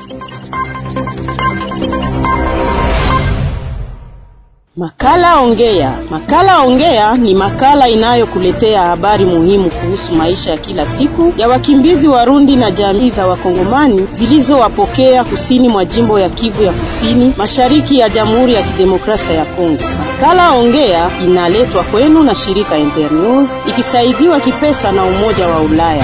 Makala Ongea. Makala Ongea ni makala inayokuletea habari muhimu kuhusu maisha ya kila siku ya wakimbizi Warundi na jamii za Wakongomani zilizowapokea kusini mwa jimbo ya Kivu ya Kusini, mashariki ya Jamhuri ya Kidemokrasia ya Kongo. Makala Ongea inaletwa kwenu na shirika Internews ikisaidiwa kipesa na Umoja wa Ulaya.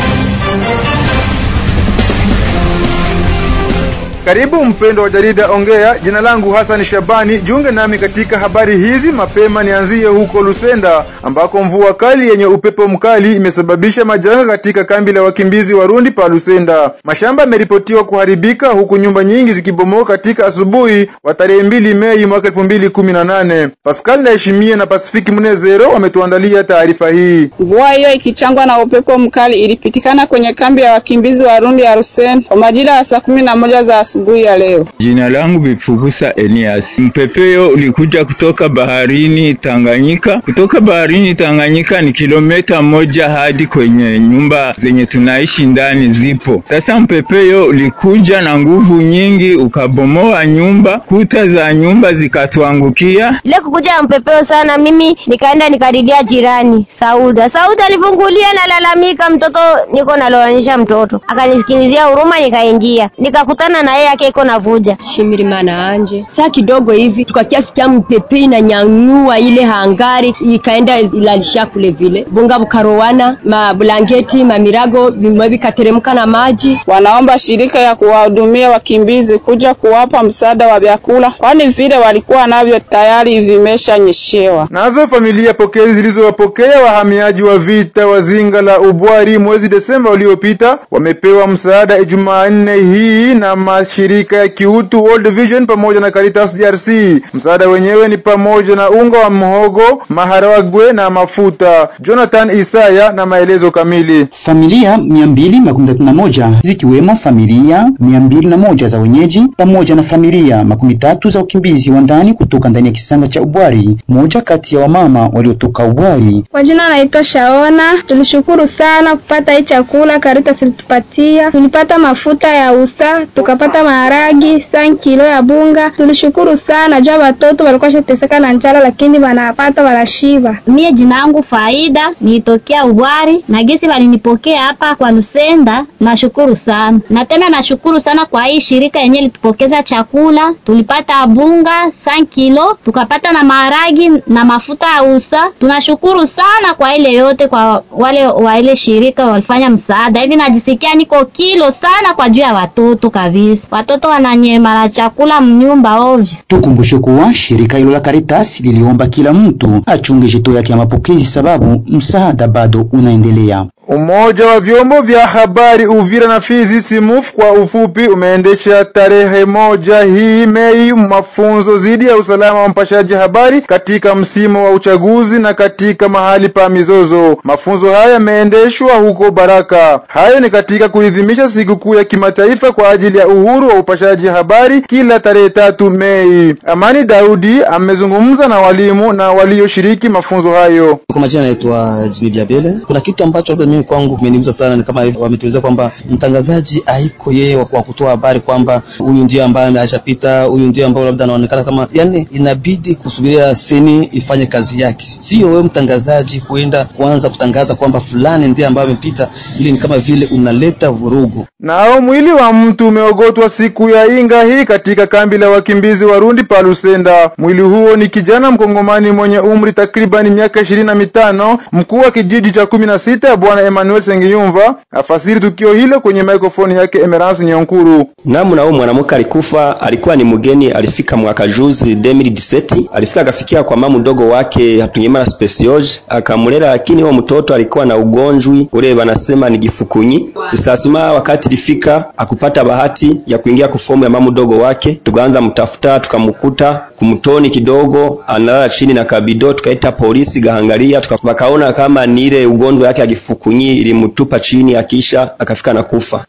Karibu mpendo wa jarida Ongea. Jina langu Hassan Shabani, jiunge nami katika habari hizi mapema. Nianzie huko Lusenda ambako mvua kali yenye upepo mkali imesababisha majanga katika kambi la wakimbizi Warundi pa Lusenda. Mashamba yameripotiwa kuharibika huku nyumba nyingi zikibomoka katika asubuhi wa tarehe mbili Mei mwaka elfu mbili kumi na nane. Pascal Ndayishimiye na Pasifiki Munezero wametuandalia taarifa hii. Mvua hiyo ikichangwa na upepo mkali ilipitikana kwenye kambi ya wakimbizi Warundi ya Lusenda kwa majira ya saa kumi na moja za asubuhi ya leo. Jina langu Bifugusa Elias. Mpepeo ulikuja kutoka baharini Tanganyika. Kutoka baharini Tanganyika ni kilomita moja hadi kwenye nyumba zenye tunaishi ndani zipo. Sasa mpepeo ulikuja na nguvu nyingi, ukabomoa nyumba, kuta za nyumba zikatuangukia. Ile kukuja mpepeo sana, mimi nikaenda nikadidia jirani Sauda. Sauda alifungulia, nalalamika, mtoto niko naloanisha mtoto, akanisikilizia huruma, nikaingia nikakutana na yeye yake iko navuja shimirimana anje saa kidogo hivi tukakiasi kya mpepe inanyanyua ile hangari ikaenda ilalisha kule vile bunga bukarowana mablanketi mamirago vimwe vikateremka na maji. Wanaomba shirika ya kuwahudumia wakimbizi kuja kuwapa msaada wa vyakula, kwani vile walikuwa navyo tayari vimeshanyeshewa. Nazo familia pokezi zilizowapokea wahamiaji wa vita wa zinga la Ubwari mwezi Desemba uliopita wamepewa msaada Jumanne hii na mashirika ya kiutu World Vision pamoja na Caritas DRC. Msaada wenyewe ni pamoja na unga wa mhogo, maharagwe na mafuta. Jonathan Isaya na maelezo kamili. Familia mia mbili makumi tatu na moja zikiwemo familia mia mbili na moja za wenyeji pamoja na familia makumi tatu za wakimbizi wa ndani kutoka ndani ya kisanga cha Ubwari, moja kati ya wamama waliotoka Ubwari. Kwa jina naitwa Shaona. Tulishukuru sana kupata hii chakula Caritas ilitupatia. Tulipata mafuta ya usa, tukapata maharagi san kilo ya bunga. Tulishukuru sana jua watoto walikuwa shateseka na njala, lakini wanapata wanashiba. Mie jina yangu Faida, nitokea Ubwari na gesi walinipokea hapa kwa Lusenda. Nashukuru sana na tena nashukuru sana kwa hii shirika yenye litupokeza chakula. Tulipata bunga san kilo, tukapata na maharagi na mafuta ya usa. Tunashukuru sana kwa ile yote, kwa wale wa ile shirika walifanya msaada hivi. Najisikia niko kilo sana kwa juu ya watoto kabisa, watoto wananyemara chakula mnyumba ovyo. Tukumbushe kuwa shirika hilo la Caritas liliomba kila mtu achunge jito yake ya mapokezi, sababu msaada bado unaendelea. Umoja wa vyombo vya habari Uvira na Fizi SIMUF kwa ufupi umeendesha tarehe moja hii Mei mafunzo dhidi ya usalama wa mpashaji habari katika msimu wa uchaguzi na katika mahali pa mizozo. Mafunzo haya yameendeshwa huko Baraka. Hayo ni katika kuadhimisha sikukuu ya kimataifa kwa ajili ya uhuru wa upashaji habari kila tarehe tatu Mei. Amani Daudi amezungumza na walimu na walioshiriki mafunzo hayo. Kwa majina naitwa Jimmy Biabele. Kuna kitu ambacho mimi kwangu kimeniuza sana, ni kama wametueleza kwamba mtangazaji haiko yeye wa kutoa habari kwamba huyu ndio ambaye ameshapita, huyu ndio ambaye labda anaonekana kama, yani inabidi kusubiria seni ifanye kazi yake, sio wewe mtangazaji kuenda kuanza kutangaza kwamba fulani ndiye ambaye amepita. Ili ni kama vile unaleta vurugu. Nao mwili wa mtu umeogotwa siku ya Inga hii katika kambi la wakimbizi Warundi pa Lusenda. Mwili huo ni kijana mkongomani mwenye umri takribani miaka ishirini na mitano, mkuu wa kijiji cha kumi na sita Bwana Emmanuel Sengiyumva afasiri tukio hilo kwenye mikrofoni yake Emerance Nyonkuru. Namu na huyo mwanamke alikufa, alikuwa ni mgeni, alifika mwaka juzi 2017 alifika akafikia kwa mamu mdogo wake Hatunyemana Specioge akamulera, lakini huyo mtoto alikuwa na ugonjwi ule wanasema ni gifukunyi. Sasa wakati ilifika akupata bahati ya kuingia kufomu ya mamu mdogo wake, tukaanza mtafuta, tukamkuta kumtoni kidogo analala chini na kabido, tukaita polisi gahangalia, tukakaona kama ni ile ugonjwa yake ya gifukunyi ilimtupa chini, akisha akafika na kufa.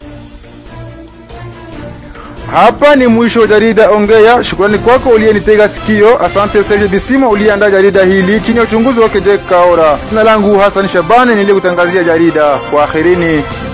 Hapa ni mwisho wa jarida Ongea. Shukrani kwako uliyenitega sikio. Asante Serge Bisimo uliyeandaa jarida hili chini ya uchunguzi wake Jack Kaora. Jina langu Hassan Shabani niliyekutangazia jarida. Kwaherini.